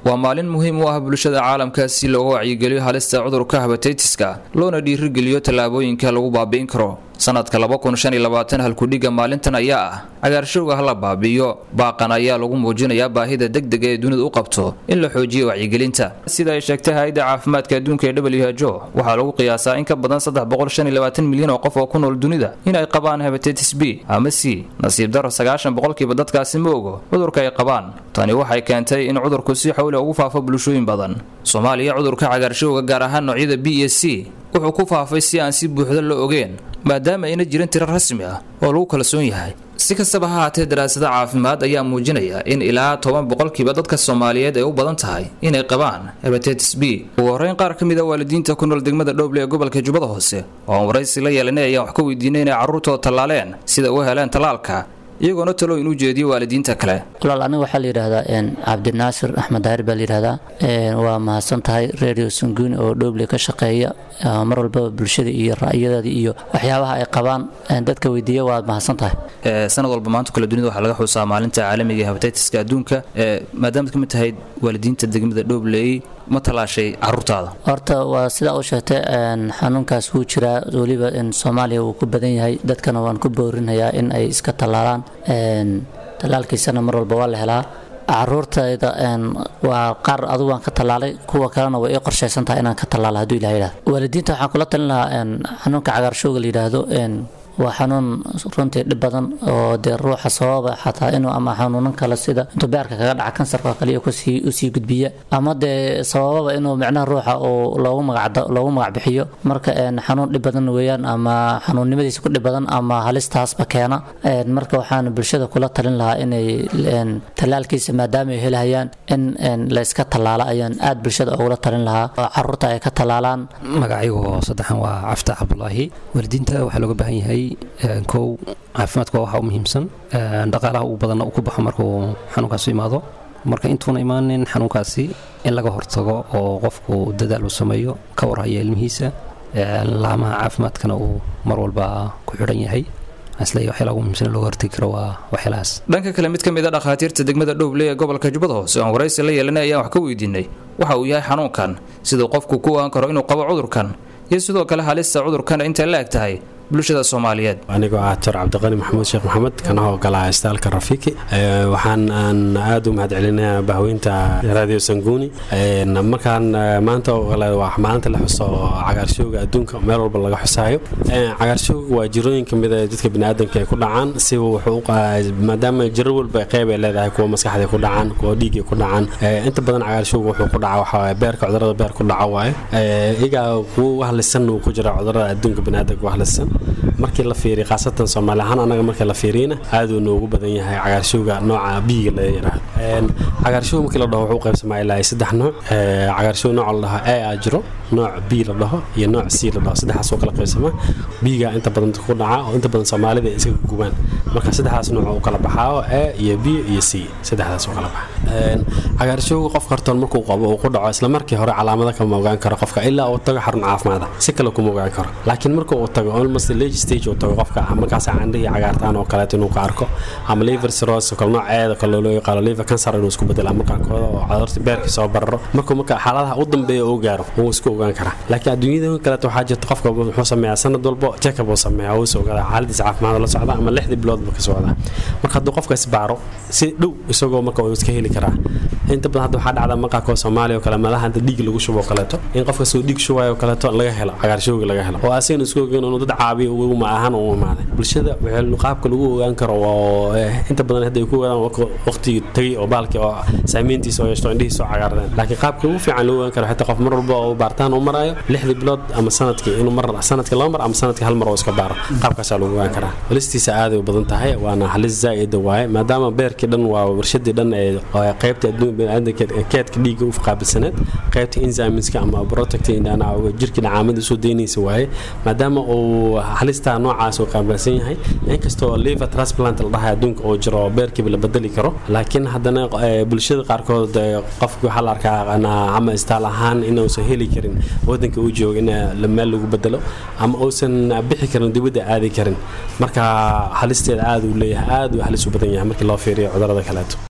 waa maalin muhiim u ah bulshada caalamka si looga wacyigeliyo halista cudurka habataytiska loona dhiirigeliyo tallaabooyinka lagu baabi'in karo sanadka halkudhiga maalintan ayaa ah cagaarshowga hala baabi'iyo baaqan ayaa lagu muujinayaa baahida degdega ee dunidu u qabto in la xoojiyo wacyigelinta sida ay sheegtay hay-adda caafimaadka adduunka ee who waxaa lagu qiyaasaa in ka badan milyan oo qof oo ku nool dunida in ay qabaan hebatitis b ama c nasiib daro sagaashan boqolkiiba dadkaasi ma ogo cudurka ay qabaan tani waxay keentay in cudurku si xowle ugu faafo bulshooyin badan soomaaliya cudurka cagaarshowga gaar ahaan noocyada b iyo c wuxuu ku faafay si aan si buuxda loo ogeen maadaama ayna jirin tiro rasmi ah oo lagu kalsoon yahay si kastaba ha haatee daraasada caafimaad ayaa muujinaya in ilaa toban boqolkiiba dadka soomaaliyeed ay u badan tahay inay qabaan hebatitis b ugu horreyn qaar ka mid a waalidiinta ku nool degmada dhowble ee gobolka jubbada hoose oo aan waraysi la yeelanay ayaan wax ka weydiinay inay carruurtooda tallaaleen sida u heleen tallaalka iyagoona talooyin u jeediyo waalidiinta kale walaal aniga waxaa la yidhaahdaa cabdinaasir axmed daahir baa la yidhaahdaa waa mahadsan tahay radio sanguuni oo dhowble ka shaqeeya mar walbaba bulshada iyo ra'yadeeda iyo waxyaabaha ay qabaan dadka weydiiya waad mahadsan tahay sanad walba maanta kale dunida waxaa laga xusaa maalinta caalamiga ee habatiitiska adduunka maadaamaad ka mid tahay waalidiinta degmada dhowbley ma tallaashay caruurtaada horta waa sidaa u sheegtay xanuunkaas wuu jiraa weliba soomaaliya wuu ku badan yahay dadkana waan ku boorinayaa in ay iska tallaalaan tallaalkiisana mar walba waa la helaa caruurtayda waa qaar adugu waan ka tallaalay kuwa kalena way ii qorshaysan tahay inaan ka tallaalo hadduu ilaha yidhahdo waalidiinta waxaan kula talin lahaa xanuunka cagaarshowga la yidhaahdo waa xanuun runtii dhib badan oo dee ruuxa sababa xataa inuu ama xanuunan kale sida intuu beerka kaga dhaca kansarka oo kale kusii usii gudbiya ama dee sabababa inuu micnaha ruuxa uu loogu magac loogu magac bixiyo marka xanuun dhib badan weeyaan ama xanuunnimadiisa ku dhib badan ama halistaasba keena marka waxaan bulshada kula talin lahaa inay tallaalkiisa maadaama ay helahayaan in la iska tallaalo ayaan aad bulshada ugula talin lahaa oo caruurta ay ka tallaalaan magacaygu saddexan waa cafta cabdulaahi waalidiinta waxaa looga baahan yahay kow caafimaadka waa waxa u muhiimsan dhaqaalaha ugu badanna uu ku baxo markuu xanuunkaasu imaado marka intuuna imaanin xanuunkaasi in laga hortago oo qofku dadaal uu sameeyo ka warhaya ilmihiisa laamaha caafimaadkana uu mar walba ku xidhan yahay dhanka kale mid ka mid a dhakhaatiirta degmada dhowble ee gobolka jubbada hoose oan waraysi la yeelanay ayaan wax ka weydiinay waxa uu yahay xanuunkan siduu qofku ku ogaan karo inuu qabo cudurkan iyo sidoo kale halista cudurkan intay la eg tahay bulshada soomaaliyeed anigoo ah doctor cabdiqani maxamuud sheekh maxamed kana howlgalaha istaalka rafiiki waxaan aan aada u mahadcelinayaa bahweynta radio sanguuni markaan maanta oo kale waa maalinta la xuso cagaarshowga adduunka meel walba laga xusaayo cagaarshowga waa jirooyin kamid a dadka biniaadanka ay ku dhacaan si wuxuu maadaama jiro walba qeyb ay leedahay kuwa maskaxda ku dhacaan kuwa dhiigay ku dhacaan inta badan cagaarshowga wuxuu ku dhaca waxaa beerka cudurada beer ku dhaco waaye iyagaa kuwa wahlisan uu ku jira cudurada adduunka biniaadanka wahlisan markii la fiiriy khaasatan soomaali ahaan anaga markii la fiiriyna aaduu noogu badan yahay cagaarshowga nooca biiga la yidhaahdo cagaarshowga markii la dhaho wuxuu qaybsamaa ilaa saddex nooc cagaarshow nooca la dhaho a a jiro nooc b la dhaho iyo nooc c la dhaho saddexdaas oo kala qaybsamaa biiga inta badan ku dhaca oo inta badan soomaalida ay iska gubaan marka saddexdaas nooc uu kala baxaa a iyo b iyo c saddexdaas uu kala baxa cagaarshowga qofka hortoon markuu qabo uu ku dhaco isla markii hore calaamada kama ogaan karo qofka ilaa uu tago xarun caafimaada si kale kuma ogaan karo laakiin marka uu tago almost late stage uu tago qofka markaas candhihii cagaartaan oo kaleeto inuu ka arko ama liver cirrhosis kale nooceeda kale loo yaqaano liver cancer inuu isku bedelo ama qaarkooda oo cudurta beerka soo bararo markuu marka xaaladaha u dambeeya uu gaaro wuu isku ogaan karaa laakiin adduunyada kaleeto waxaa jirta qofka wuxuu sameeyaa sanad walbo check-up uu sameeyaa wuu is ogaadaa xaaladiisa caafimaad la socda ama lixdii biloodba ka socdaa marka hadduu qofka isbaaro si dhow isagoo marka uu iska heli karaa inta badan hadda waxaa dhacda maqaarkoo soomaaliya oo kale meelaha inta dhiig lagu shubo oo kaleeto in qofka soo dhiig shubayo oo kaleeto laga helo cagaarshowga laga helo oo asagana isku ogeyn inuu dad caabiyo uma ahaan u imaaday bulshada qaabka lagu ogaan karo inta badan hadda ay ku ogaadaan waqtigii tagay oo baalkii oo saamayntiisa oo yeeshto indhihiisa oo cagaardeen laakiin qaabka ugu fiican lagu ogaan karo xitaa qof mar walba oo baartaan uu marayo lixdii bilood ama sanadkii inuu mar sanadkii laba mar ama sanadkii hal mar oo iska baaro qaabkaasaa lagu ogaan karaa halistiisa aaday u badan tahay waana halis zaa'ida waaye maadaama beerkii dhan waa warshadii dhan ee qaybta adduun biniaadanka keedka dhiigga u qaabilsaneed qaybta enzymeska ama protect jirkii dhacaamada soo daynaysa waaye maadaama uu halistaa noocaas uu qaabilsan yahay inkastoo liver transplant la dhahay adduunka oo jiro beerkiiba la bedeli karo laakiin haddana bulshada qaarkood qofki waxaa la arkaa ama istaal ahaan inuusan heli karin wadanka uu joogo in meel lagu bedelo ama uusan bixi karin dibadda aadi karin marka halisteeda aad uu leeyahay aad uu halis u badan yahay markii loo fiiriyo cudurada kaleeto